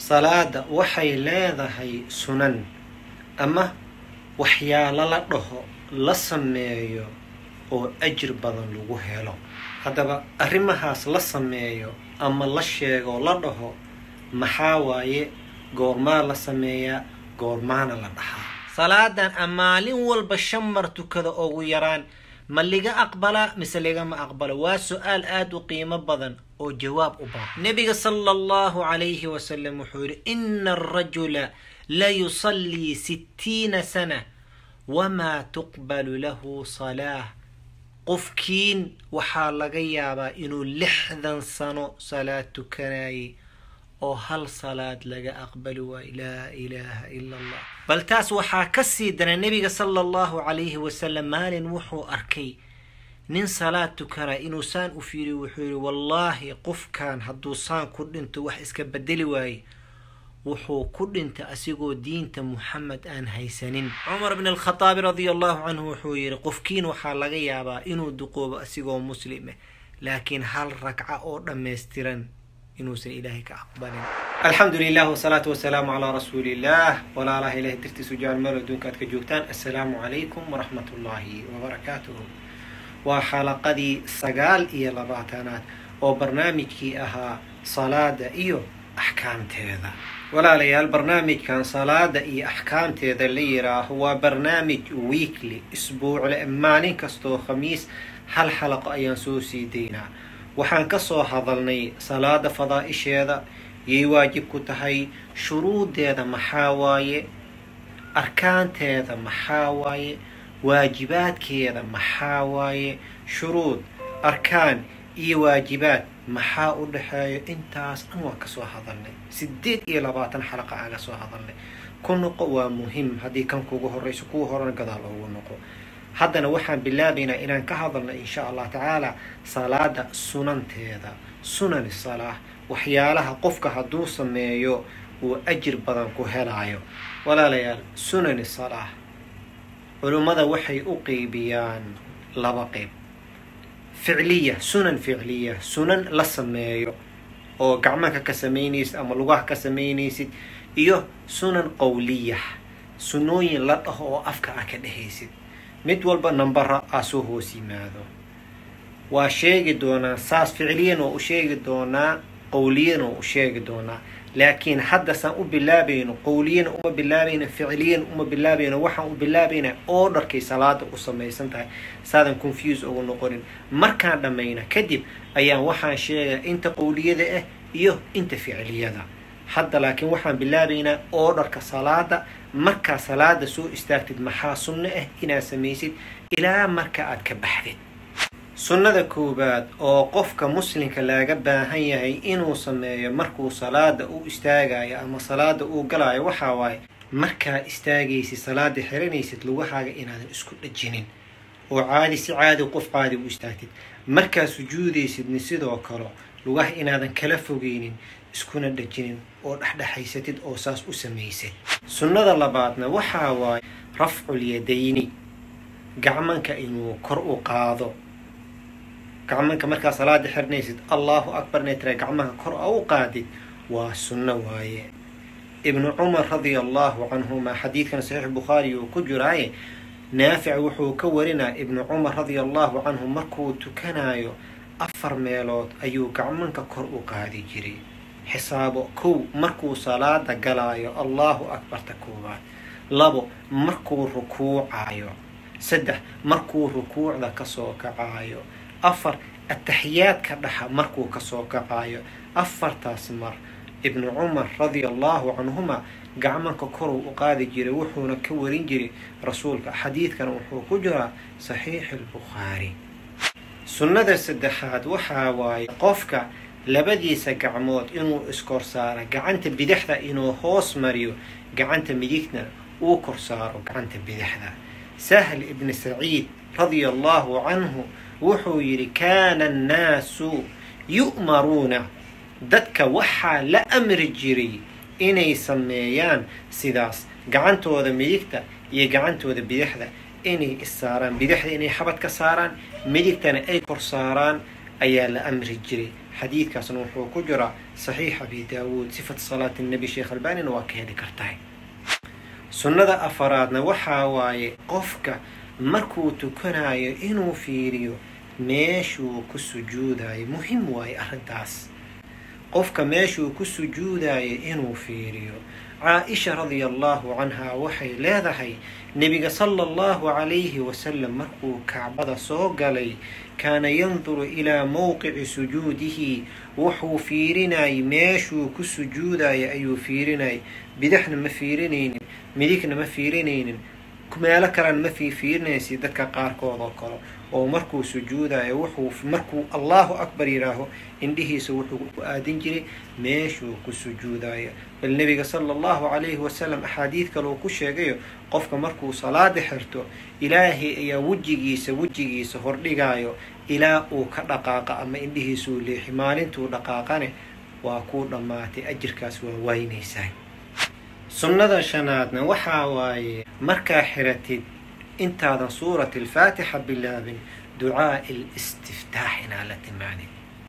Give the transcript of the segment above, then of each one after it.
salaada waxay leedahay sunan ama waxyaalo la dhaho la sameeyo oo ajir badan lagu helo haddaba arrimahaas la sameeyo ama la sheego la dhaho maxaa waaye goormaa la sameeyaa goormaana la dhahaa salaadan a maalin walba shan mar tukada ugu yaraan ma liga aqbalaa mise ligama aqbalo waa su-aal aada u qiimo badan oo jawaab u baahan nebiga sala allahu calayhi wasalam wuxuu yihi ina arajula la yusallii sittiina sana wamaa tuqbalu lahu salaah qofkiin waxaa laga yaabaa inuu lixdan sano salaad tukanayay oo hal salaad laga aqbali waayo laa ilaaha ila allah bal taas waxaa ka sii dana nebiga sala allahu calayhi wasalam maalin wuxuu arkay nin salaad tukana inuu saan u fiiriyo wuxuu yihi wallaahi qofkan hadduu saan ku dhinto wax iska bedeli waaye wuxuu ku dhintay asigoo diinta muxamed aan haysanin cumar bn alkhataabi radia allahu canhu wuxuu yihi qofkiin waxaa laga yaabaa inuu duqoobo asigoo muslime laakiin hal ragca oo dhammaystiran inuusan ilaahay ka aqbalin alxamdu lilah wsalaatu wasalaamu calaa rasuuli illah walaalaha ilahay dartiisu jecel meel adduunka aad ka joogtaan assalaamu calaykum waraxmat ullaahi wabarakaatuhu waa xalaqadii sagaal iyo labaatanaad oo barnaamijkii ahaa salaada iyo axkaamteeda walaalayaal barnaamijkan salaada iyo axkaamteeda la yiraaho waa barnaamij weekly isbuucle maalin kastoo khamiis hal xalaqo ayaan soo sii daynaa waxaan ka soo hadalnay salaada fadaa-isheeda yay waajib ku tahay shuruudeeda maxaa waaye arkaanteeda maxaa waaye waajibaadkeeda maxaa waaye shuruud arkaan iyo waajibaad maxaa u dhexeeyo intaas dhan waan kasoo hadalnay sideed iyo labaatan xalaqa aan kasoo hadalnay ku noqo waa muhim haddii kan kugu horeyso kuwa horena gadaal ugu noqo haddana waxaan bilaabaynaa inaan ka hadalno insha allah tacaala salaada sunanteeda sunani salaah waxyaalaha qofka hadduu sameeyo uu ajir badan ku helaayo walaalayaal sunani salaah culummada waxay u qeybiyaan laba qeyb ficliya sunan ficliya sunan la sameeyo oo gacmanka ka samaynaysid ama lugaha ka samaynaysid iyo sunan qowliya sunooyin la dhaho oo afka ah ka dhehaysid mid walba nambara aa soo hoos yimaado waa sheegi doonaa saas ficliyan oo u sheegi doonaa qowliyan oo u sheegi doonaa laakiin hadda saan u bilaabayno qowliyana uma bilaabayno ficliyan uma bilaabayno waxaan u bilaabaynaa orderkay salaada u samaysan tahay saadan confuse ugu noqonin markaan dhammayna kadib ayaan waxaan sheegaa inta qowliyada ah iyo inta ficliyada hadda laakiin waxaan bilaabaynaa orderka salaada markaa salaada soo istaagtid maxaa sunno ah inaad samaysid ilaa marka aad ka baxdid sunnada koowaad oo qofka muslimka laaga baahan yahay inuu sameeyo markuu salaada u istaagayo ama salaada uu galayo waxaa waaye markaa istaagaysid salaada xiranaysid lugahaaga inaadan isku dhajinin oo caadi si caadi qof caadi u istaagtid markaa sujuudaysidni sidoo kale lugaha inaadan kala fogeynin iskuna dhajinin oo dhexdhexaysatid oo saas u samaysid sunnada labaadna waxaa waaye rafculyadayni gacmanka inuu kor u qaado gacmanka markaa salaada xirnaysid allahu akbar inay tira gacmaha kor a u qaadid waa sunno waaye ibnu cumar radia allahu canhuma xadiidkan saxiix bukhaari uu ku jiraaye naafic wuxuu ka warinaa ibnu cumar radia allahu canhu markuu tukanayo afar meelood ayuu gacmanka kor u qaadi jiray xisaabo kow markuu salaada galaayo allahu akbarta koowaad labo markuu rukuucayo saddex markuu rukuucda kasoo kacayo afar ataxiyaadka dhaxa markuu kasoo kacayo afartaas mar ibnu cumar radia allahu canhuma gacmanka koruu u qaadi jiray wuxuuna ka warin jiray rasuulka xadiidkan wuxuu ku jiraa saxiixi albukhaari sunnada saddexaad waxaa waaye qofka labadiisa gacmood inuu iskor saaro gacanta bidixda inuu hoos mariyo gacanta midigna uu kor saaro gacanta bidixda sahl ibni saciid radia allahu canhu wuxuu yidhi kaana annaasu yu'maruuna dadka waxaa la amri jiray inay sameeyaan sidaas gacantooda midigta iyo gacantooda bidixda inay issaaraan bidixda inay xabad ka saaraan midigtana ay kor saaraan ayaa la amri jiray xadiidkaasna wuxuu ku jiraa saxiix abi daawuud sifat salaati nabi sheekh albanina waa ka heli kartahay sunnada afaraadna waxaa waaye qofka markuu tukanayo inuu fiiriyo meeshuu ku sujuudayo muhim waaye arrintaas qofka meeshuu ku sujuudayo inuu fiiriyo caa-isha radia allahu canha waxay leedahay nebiga sala allahu calayhi wasalam markuu kacbada soo galay kaana yanduru ilaa mowqici sujuudihi wuxuu fiirinayay meeshuu ku sujuudaya ayuu fiirinayay bidaxna ma fiirinaynin midigna ma fiirinaynin meelo kalena ma fiifiirinaysi dadka qaarkood oo kale oo markuu sujuudayo wuxuu markuu allahu akbar yidhaaho indhihiisa wuxuu ku aadin jiray meeshuu ku sujuudayo bal nebiga sala allahu calayhi wasalam axaadiid kale uu ku sheegayo qofka markuu salaada xirto ilaahay ayaa wejigiisa wejigiisa hordhigayo ilaa uu ka dhaqaaqa ama indhihiisuu leexi maalintuu dhaqaaqane waa kuu dhammaatay ajirkaas waa waynaysaa sunnada shanaadna waxaa waaye markaa xiratid intaadan suurati alfaatixa bilaabin ducaa listiftaax inaa la timaadid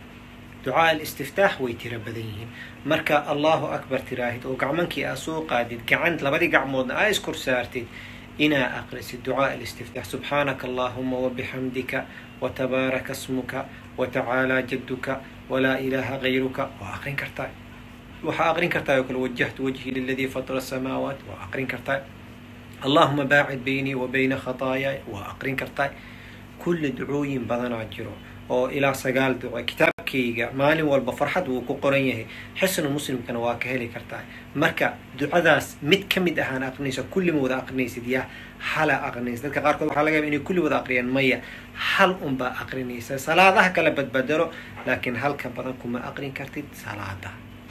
ducaa alistiftaax way tiro badan yihiin marka allahu akbar tiraahid oo gacmankii aa soo qaadid gacan labadii gacmoodna aa iskor saartid inaa aqrisid ducaa alistiftaax subxaanaka allahuma wabixamdika watabaaraka smuka watacaalaa jadduka walaa ilaaha gayruka waa aqrin kartaa waxaa aqrin kartaa oo kale wajahtu wajhii liladii fatara asamaawaat waa aqrin kartaa allahuma baacid baynii wa bayna khataayaay waa aqrin kartaa kulli ducooyin badanaa jiro oo ilaa sagaal duco kitaabkayga maalin walba farxad wuu ku qoran yahay xisnu muslimkana waa ka heli kartaa marka ducadaas mid ka mid ahaan aqrinaysa kulli ma wada aqrinaysid yaa hala aqrinaysa dadka qaarkood waxaa laga yaba inay kulli wada aqriyaan maya hal unbaa aqrinaysa salaadaha kala badbedelo laakiin halka badan kuma aqrin kartid salaada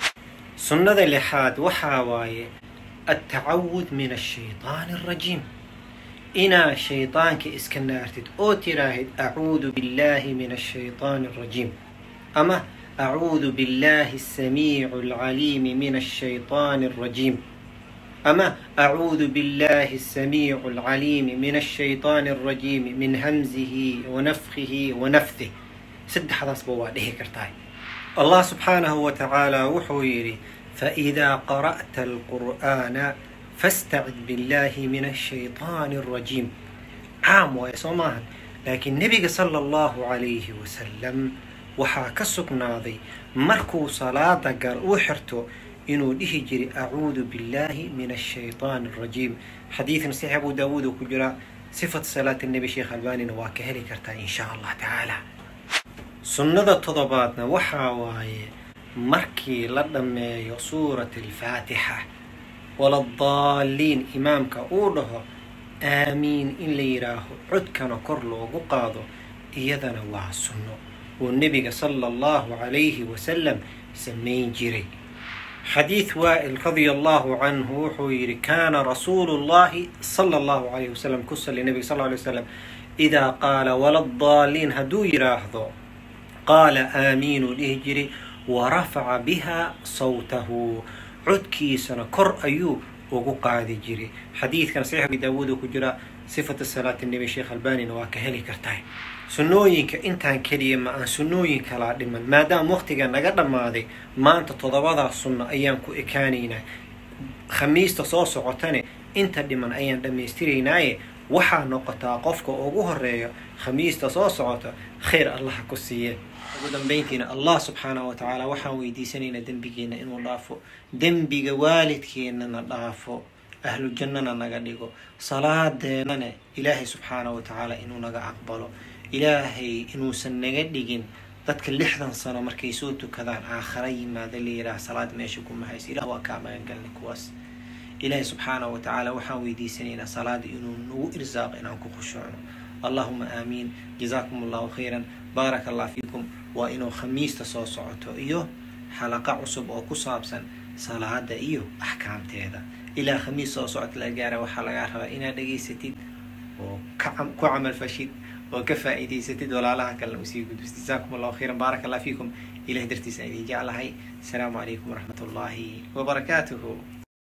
sunnada lixaad waxaa waaye altacawud min ashaytaani alrajiim inaa shaydaanka iska naartid oo tiraahid acuudu billahi min ashaytaani alrajiim ama acuudu billahi asamiicu alcaliimi min ashaytaani alrajiim ama acuudu billahi asamiicu alcaliimi min ashaytaani alrajiimi min hamzihi wanafkihi wanafdih saddexdaasba waa dhihi kartaa allah subxaanahu wa tacaala wuxuu yidhi faidaa qara'ta alqur'aana fastacid billahi min ashaytaani alrajiim caam waaye soo maahan laakiin nebiga sala allahu calayhi wasalam waxaa ka sugnaaday markuu salaada gal u xirto inuu dhihi jiray acuudu billahi min ashaytaani alrajiim xadiidkan saxiix abu daawuud uu ku jiraa sifat salaat nebi sheekh albanina waa ka heli kartaa in sha allah tacaala sunnada todobaadna waxaa waaye markii la dhammeeyo suurat alfaatixa waladaalliin imaamka uu dhaho aamiin in la yidhaaho codkana kor loogu qaado iyadana waa sunno oo nebiga sala allahu calayhi wasalam samayn jiray xadiid waa'il radia allahu canhu wuxuu yidhi kaana rasuulu llahi sala allahu calayhi wasalam ku sali nebiga sal ly wasalam idaa qaala waladaalliin hadduu yidhaahdo qaala aamiinuu dhihi jiray wa rafaca biha sawtahu codkiisana kor ayuu ugu qaadi jiray xadiidkan saxiix abi daawuud uu ku jiraa sifatu salaati nebi sheekh albanina waa ka heli kartaa sunnooyinka intaan keliya ma aan sunnooyin kalaa dhiman maadaama waqtiga naga dhammaaday maanta toddobadaas sunno ayaan ku ekaanaynaa khamiista soo socotane inta dhiman ayaan dhammaystiraynaaye waxaa noqotaa qofka ugu horeeya khamiista soo socota khayr allaha ku siiye ugu dambayntiina allah subxaanahu wa tacaala waxaan weydiisanaynaa dembigeenna inuu dhaafo dembiga waalidkeennana dhaafo ahlu jannana naga dhigo salaadeenana ilaahay subxaanahu wa tacaala inuu naga aqbalo ilaahay inuusan naga dhigin dadka lixdan sano markay soo tukadaan aakhara yimaada la yidhaah salaad meesha kuma haysa ilah waa kaa magangalnay kuwaas ilaahay subxaanahu wa tacaala waxaan weydiisanaynaa salaada inuu nagu irsaaqo inaan ku khushuucno allahuma aamiin jazaakum allahu khayran baaraka allah fiikum waa inuu khamiista soo socoto iyo xalaqa cusub oo ku saabsan salaada iyo axkaamteeda ilaa khamiis soo socota la gaara waxaa lagaa rabaa inaad dhegaysatid oo ku camal fashid oo ka faa'iidaysatid walaalaha kalena usii gudbis jazaakum allahu khayran baaraka allah fiikum ilahay dartiisa idin jeclahay asalaamu calaykum waraxmat ullaahi wabarakaatuhu